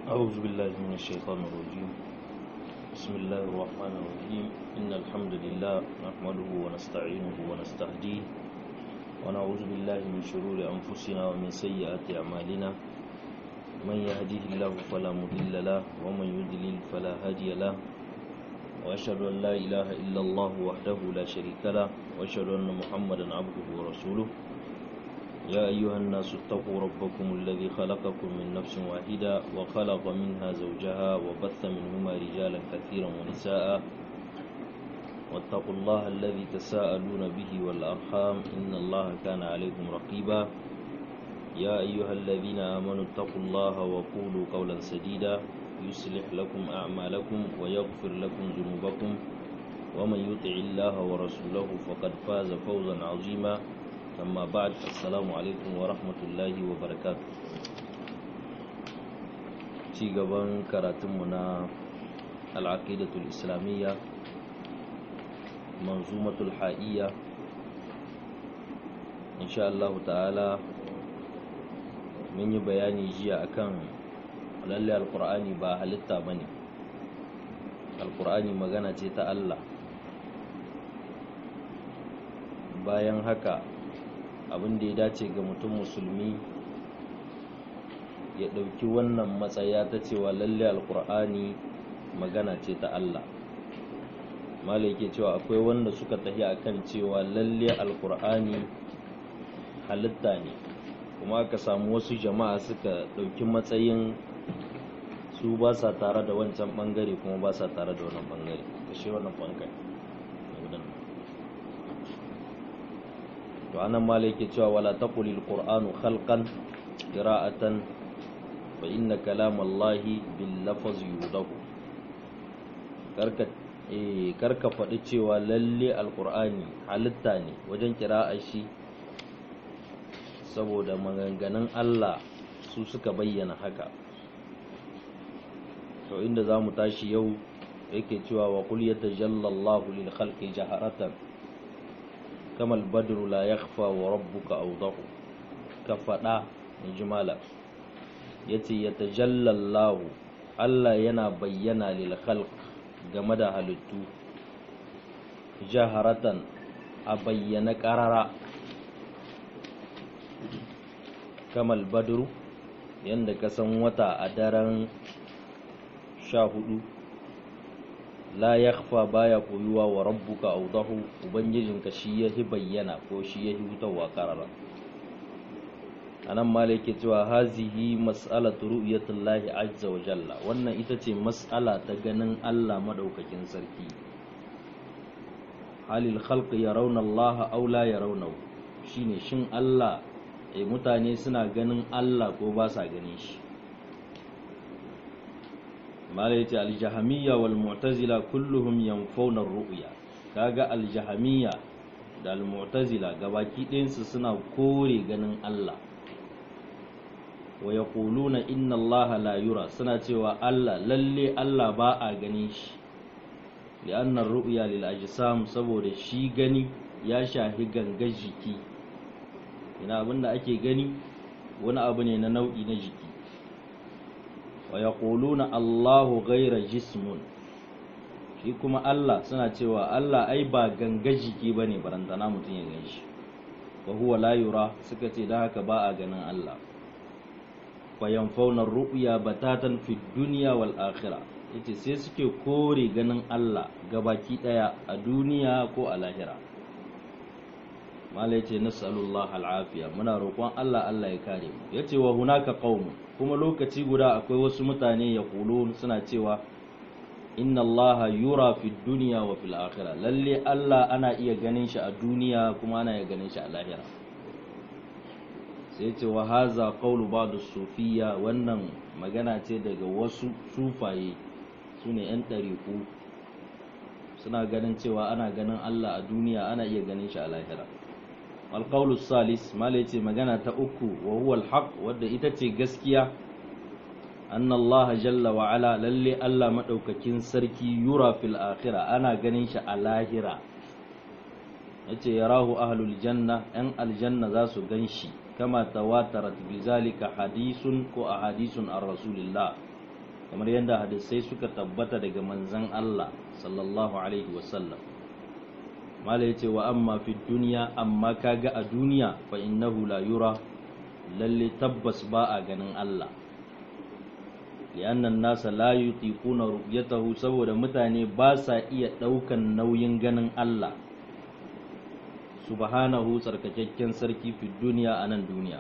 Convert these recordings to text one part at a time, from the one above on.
أعوذ بالله من الشيطان الرجيم بسم الله الرحمن الرحيم إن الحمد لله نحمده ونستعينه ونستهديه ونعوذ بالله من شرور أنفسنا ومن سيئات أعمالنا من يهديه الله فلا مضل له ومن يضلل فلا هادي له وأشهد أن لا إله إلا الله وحده لا شريك له وأشهد أن محمدا عبده ورسوله يا أيها الناس اتقوا ربكم الذي خلقكم من نفس واحدة وخلق منها زوجها وبث منهما رجالا كثيرا ونساء واتقوا الله الذي تساءلون به والأرحام إن الله كان عليكم رقيبا يا أيها الذين آمنوا اتقوا الله وقولوا قولا سديدا يصلح لكم أعمالكم ويغفر لكم ذنوبكم ومن يطع الله ورسوله فقد فاز فوزا عظيما أما بعد السلام عليكم ورحمة الله وبركاته ci gaban karatunmu na al'aqidatul islamiyya manzumatul ha'iyya insha Allah ta'ala mun yi bayani jiya akan lalle alqur'ani ba halitta bane alqur'ani magana ce ta Allah bayan haka abin da ya dace ga mutum musulmi ya ɗauki wannan matsaya ta cewa lalle alkur'ani magana ce ta Allah malai ke cewa akwai wanda suka tafi akan cewa lalle alkur'ani halitta ne kuma aka samu wasu jama'a suka ɗauki matsayin su ba sa tare da wancan ɓangare kuma ba sa tare da wannan ɓangare kashe wannan ɓangare to anan ma yake cewa wala taqulil qur'anu khalqan qira'atan fa inna kalamallahi bil lafz yudahu karka eh karka faɗi cewa lalle alqur'ani halitta ne wajen qira'a shi saboda maganganun Allah su suka bayyana haka to inda zamu tashi yau yake cewa wa qul yatajallallahu lil khalqi jaharatan kama albadru la yakhfa wa rabbuka awdahu ka fada in ji malam yace yatajallallahu Allah yana bayyana lil khalq game da halittu jaharatan a bayyana qarara kama albadru yanda ka san wata a daren sha hudu la yakhfa baya koyuwa wa rabbuka awdahu ubangijinka shi yahi bayyana ko shi yahi hutawa karara anan malike cewa hazihi mas'alatu ru'yatullahi azza wa jalla wannan ita ce mas'ala ta ganin Allah madaukakin sarki halil khalqi yarawna Allah aw la yarawnahu shine shin Allah eh mutane suna ganin Allah ko ba sa ganin shi mala yace aljahamiyya wal mu'tazila kulluhum yanfawna ar-ru'ya kaga aljahamiyya da al-mu'tazila gabaki ɗayansu suna kore ganin Allah wa yaquluna inna Allah la yura suna cewa Allah lalle Allah ba a ganin shi li'anna ar-ru'ya lil ajsam saboda shi gani ya shahi gangar jiki ina abinda ake gani wani abu ne na nau'i na jiki wa yaquluna Allahu ghayra jismun shi kuma Allah suna cewa Allah ai ba ganga jiki bane barantana mutun ya ganshi wa huwa la yura suka ce da haka ba a ganin Allah fa yanfauna ru'ya batatan fi dunya wal akhirah yace sai suke kore ganin Allah gabaki daya a duniya ko a lahira mala yace nas'alullah al'afiya muna roƙon Allah Allah ya kare mu yace wa hunaka qaumun kuma lokaci guda akwai wasu mutane ya kulo suna cewa inna allaha yura fi duniya wa fil akhirah lalle Allah ana iya ganin shi a duniya kuma ana iya ganin shi a lahira sai ce wa haza qawlu ba'd sufiyya wannan magana ce daga wasu sufaye sune yan ɗariku suna ganin cewa ana ganin Allah a duniya ana iya ganin shi a lahira alƙaulu salis malai ce magana ta uku wa huwa alhaq wadda ita ce gaskiya anna Allah jalla wa ala lalle Allah madaukakin sarki yura fil akhirah ana ganin shi a lahira yace yarahu ahlul janna yan aljanna za su gan shi kama tawatarat bizalika hadisun ko ahadisun an rasulillah kamar yadda hadisai suka tabbata daga manzan Allah sallallahu alaihi wasallam mala yace wa amma fi duniya amma kaga a duniya fa innahu la yura lalle tabbas ba a ganin Allah li'annan nasa la yutiquna ru'yatahu saboda mutane ba sa iya daukan nauyin ganin Allah subhanahu tsarkakakken sarki fi duniya a nan duniya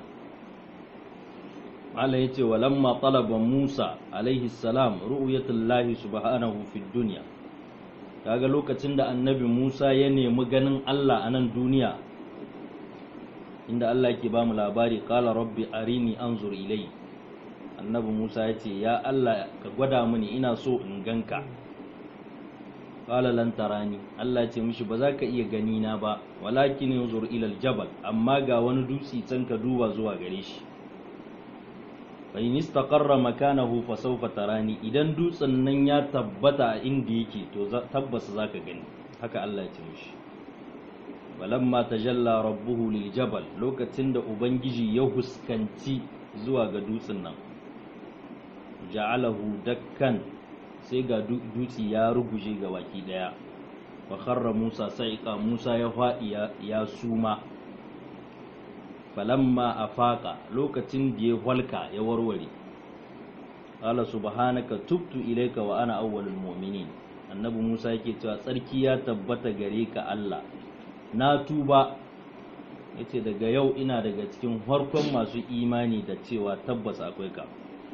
Allah ya ce walamma talaba Musa alaihi salam ru'yatullahi subhanahu fi duniya kaga lokacin da annabi Musa ya nemi ganin Allah a nan duniya inda Allah yake ba mu labari qala rabbi arini anzur ilai annabi Musa ya ce ya Allah ka gwada mini ina so in ganka qala lan tarani Allah ce mishi ba za ka iya gani na ba walakin yanzur ila aljabal amma ga wani dutse can ka duba zuwa gare shi fa in istaqarra makanahu fa sawfa tarani idan dutsen nan ya tabbata a inda yake to tabbas zaka gani haka Allah ya ce mishi walamma tajalla rabbuhu liljabal lokacin da ubangiji ya huskanci zuwa ga dutsen nan ja'alahu dakkan sai ga dutse ya ruguje ga baki daya wa kharra Musa sa'iqa Musa ya faɗi ya suma falamma afaqa lokacin da ya walka ya warware qala subhanaka tubtu ilayka wa ana awwalul mu'minin annabi Musa yake cewa tsarki ya tabbata gare ka Allah na tuba yace daga yau ina daga cikin farkon masu imani da cewa tabbas akwai ka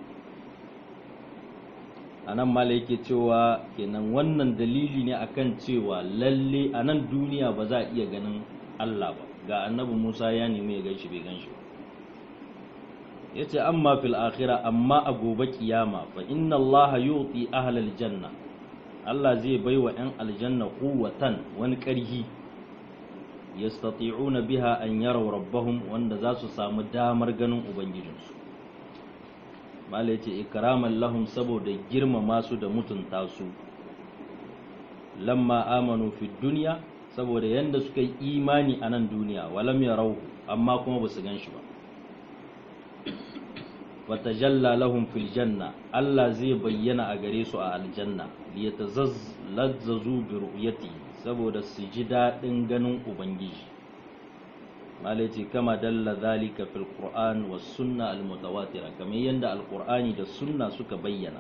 anan mala yake cewa kenan wannan dalili ne akan cewa lalle a nan duniya ba za a iya ganin Allah ba ga annabi Musa ya nemi ya ganshi bai ganshi ba yace amma fil akhirah amma a gobe kiyama fa inna Allah yuti ahlal janna Allah zai baiwa yan aljanna quwwatan wani karhi yastati'una biha an yaraw rabbahum wanda za su samu damar ganin ubangijinsu mala ya ce ikraman lahum saboda girmama su da mutunta su lamma amanu fi duniya saboda yanda suka yi imani a nan duniya walam ya rauhu amma kuma ba su gan shi ba wata jalla lahum fil janna Allah zai bayyana a gare su a aljanna liyatazazzazu bi ru'yati saboda su ji daɗin ganin ubangiji malaci kama dalla zalika fil qur'an was sunna al mutawatira kamar yanda al qur'ani da sunna suka bayyana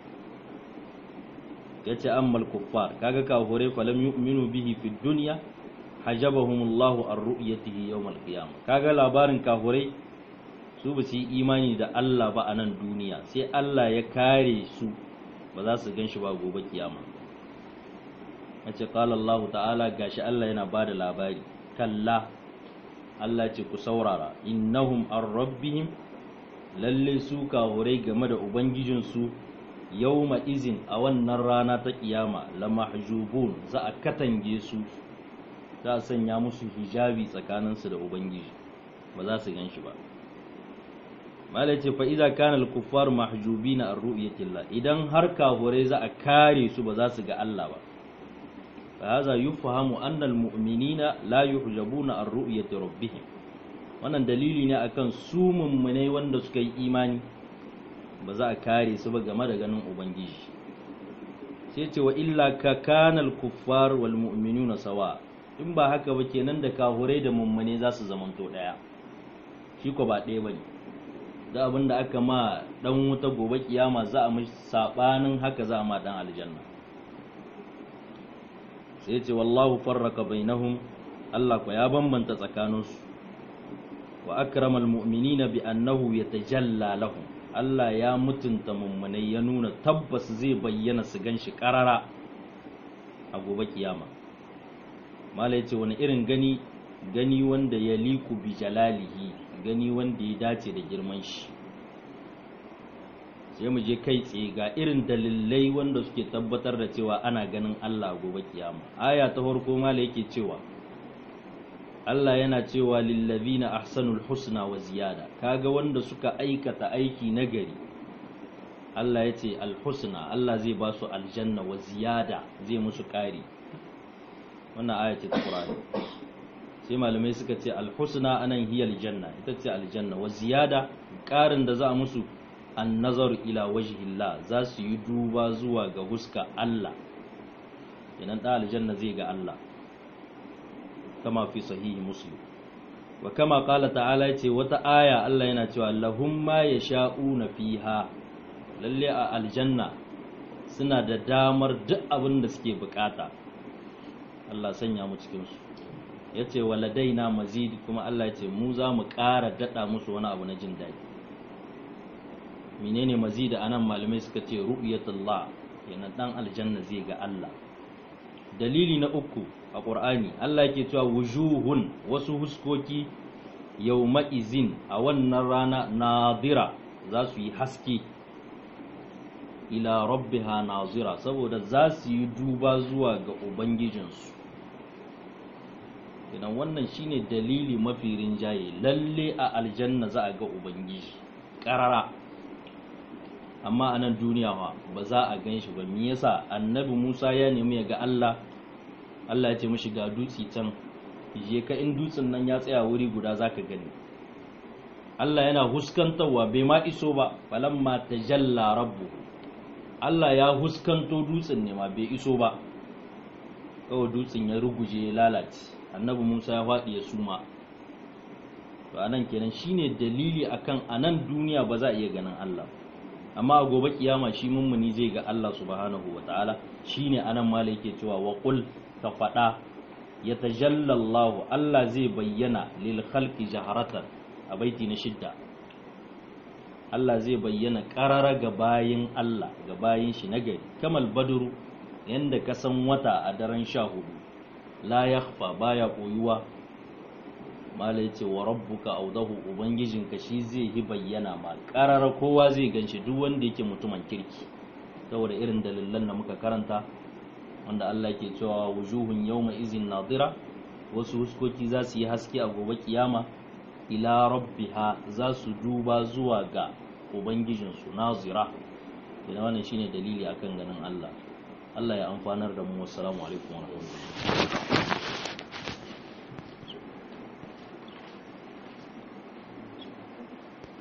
yace ammal kuffar kaga kafirai falam yu'minu bihi fid dunya hajabahumullahu an ru'yatihi yawm al qiyamah kaga labarin kafirai su ba su yi imani da Allah ba a nan duniya sai Allah ya kare su ba za su gan shi ba gobe kiyama yace qala Allah ta'ala gashi Allah yana bada labari kalla Allah ce ku saurara innahum an rabbihim lalle su kahurai game da ubangijinsu yawma izin a wannan rana ta kiyama la mahjubun za a katange su za a sanya musu hijabi tsakaninsu da ubangiji ba za su gan shi ba malai ce fa idza kana al-kuffar mahjubina an ru'yatillah idan har kahurai za a kare su ba za su ga Allah ba فهذا يفهم أن المؤمنين لا يحجبون عن رؤية ربهم wannan dalili ne akan su mummunai wanda suka yi imani ba za a kare su ba game da ganin ubangiji sai ce wa illa ka kanal kuffar wal mu'minuna sawa in ba haka ba kenan da kahurai da mummune za su zamanto daya shi ko ba ɗaya bane da abin da aka ma dan wuta gobe kiyama za a mishi sabanin haka za a ma dan aljanna sai ce wallahu farraka bainahum Allah ko ya bambanta tsakaninsu wa akramal mu'minina bi annahu yatajalla lahum Allah ya mutunta mummunai ya nuna tabbas zai bayyana su ganshi karara a gobe kiyama mala yace wani irin gani gani wanda ya liku bi jalalihi gani wanda ya dace da girman shi sai mu je kai tsaye ga irin dalilai wanda suke tabbatar da cewa ana ganin Allah gobe kiyama aya ta farko mala yake cewa Allah yana cewa lillazina ahsanul husna wa ziyada kaga wanda suka aikata aiki nagari Allah ya ce alhusna Allah zai ba su aljanna wa ziyada zai musu ƙari wannan aya ce ta Qur'ani sai malamai suka ce alhusna anan hiya aljanna ita ce aljanna wa ziyada ƙarin da za a musu an nazaru ila wajhillah za su yi duba zuwa ga huska Allah idan da aljanna zai ga Allah kama fi sahihi muslim wa kama qala ta'ala yace wata aya Allah yana cewa lahum ma yasha'una fiha lalle a aljanna suna da damar duk abin da suke bukata Allah sanya mu cikin su yace waladaina mazid kuma Allah yace mu za mu ƙara dada musu wani abu na jin daɗi menene mazid anan malamai suka ce ru'yatullah yana dan aljanna zai ga Allah dalili na uku a ƙur'ani Allah yake cewa wujuhun wasu huskoki yawma izin a wannan rana nadira za su yi haske ila rabbiha nazira saboda za su yi duba zuwa ga ubangijinsu idan wannan shine dalili mafi rinjaye lalle a aljanna za a ga ubangiji ƙarara amma a nan duniya ba za a gan shi ba me yasa annabi musa ya nemi ya ga allah allah ya ce mashi ga dutse can je ka in dutsen nan ya tsaya wuri guda za ka gani allah yana huskantarwa bai ma iso ba falamma tajalla rabbu allah ya huskanto dutsen ne ma bai iso ba kawai dutsen ya ruguje ya lalace annabi musa ya faɗi ya suma to anan kenan shine dalili akan anan duniya ba za a iya ganin allah amma a gobe kiyama shi mummuni zai ga Allah subhanahu wa ta'ala shine anan mala yake cewa wa qul ka fada ya tajallallahu Allah zai bayyana lil khalqi jaharatan a baiti na shidda Allah zai bayyana karara ga bayin Allah ga bayin shi nagari kamal badru yanda ka san wata a daren sha hudu la yakhfa baya koyuwa mala ya ce wa rabbuka audahu ubangijinka shi zai yi bayyana ma karara kowa zai ganshi duk wanda yake mutumin kirki saboda irin dalilan da muka karanta wanda Allah ke cewa wujuhun yawma izin nadira wasu huskoki za su yi haske a gobe kiyama ila rabbiha za su duba zuwa ga ubangijinsu nazira idan wannan shine dalili akan ganin Allah Allah ya amfanar da mu wassalamu alaikum wa rahmatullahi